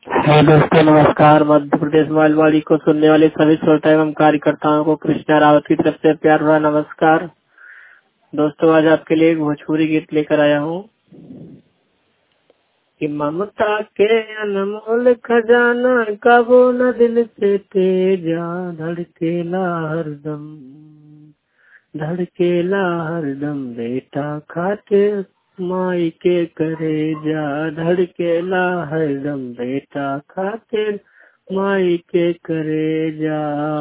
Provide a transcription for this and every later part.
हाँ दोस्तों नमस्कार मध्य प्रदेश मालवाड़ी को सुनने वाले सभी श्रोता एवं कार्यकर्ताओं को कृष्णा रावत की तरफ से प्यार भरा नमस्कार दोस्तों आज आपके लिए एक भोजपुरी गीत लेकर आया हूँ कि ममता के अनमोल खजाना कबो न दिल से तेजा धड़केला हरदम धड़केला हरदम बेटा खाते माई के करे जा धड़केला हरदम बेटा खातिर माई के करे जा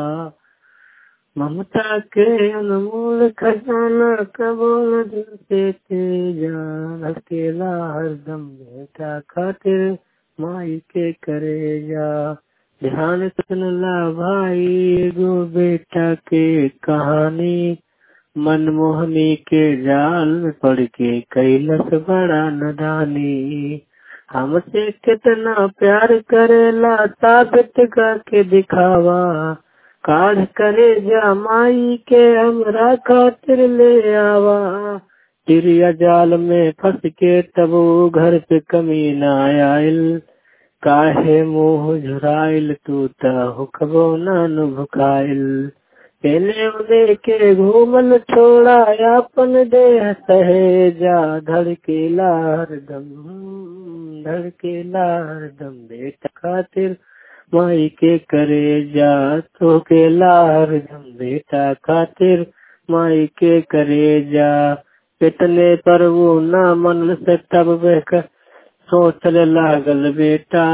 ममता के अनमोल खजाना कबो न दिल से तेजा धड़केला हरदम बेटा खातिर माई के करे जा ध्यान सुन ला भाई एगो बेटा के कहानी मनमोहनी के जाल में पड़ के कैलस बड़ा नदानी हमसे कितना प्यार करेला साबित करके दिखावा काढ़ करे जा माई के हमरा खातिर ले आवा चिड़िया जाल में फंस के तब वो घर पे कमी न आयल काहे मुंह झुराइल तू हुकबो नान भुखाइल केने उदे के घूमल छोड़ा अपन देह सहेजा धड़केला हरदम धड़केला हरदम बेटा खातिर माई के करे जा तो केला हरदम बेटा खातिर माई के करे जा कितने पर वो ना मन से तब बेकर सोचने लागल बेटा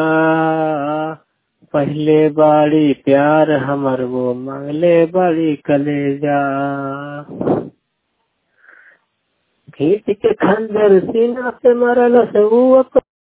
पहले बाड़ी प्यार हमर वो मांगले बड़ी कलेजा खींच के खंजर सीना से मरल से